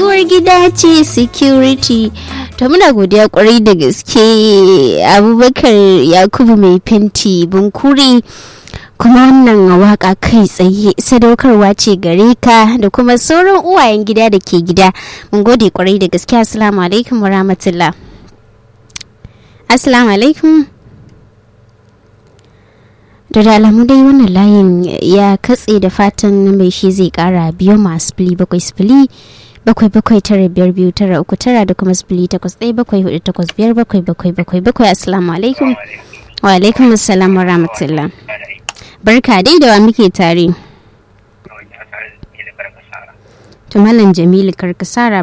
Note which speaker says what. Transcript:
Speaker 1: uwar gida ce security to muna godiya kwarai da gaske abubakar yakubu mai fenti bunkuri kuma wannan waka kai tsaye sadaukarwa ce gare ka da kuma sauran uwayen gida da ke gida mun gode kwarai da gaske assalamu alaikum wa rahmatullah assalamu alaikum da da alamu dai wannan layin ya katse da fatan mai shi zai kara biyu masu fili bakwai sifili bakwai bakwai tara biyar biyu tara uku tara da kuma sifili takwas ɗaya bakwai hudu takwas biyar bakwai bakwai bakwai bakwai assalamu alaikum wa alaikum assalam wa rahmatullah barka dai da wa muke tare to malam jamilu karkasara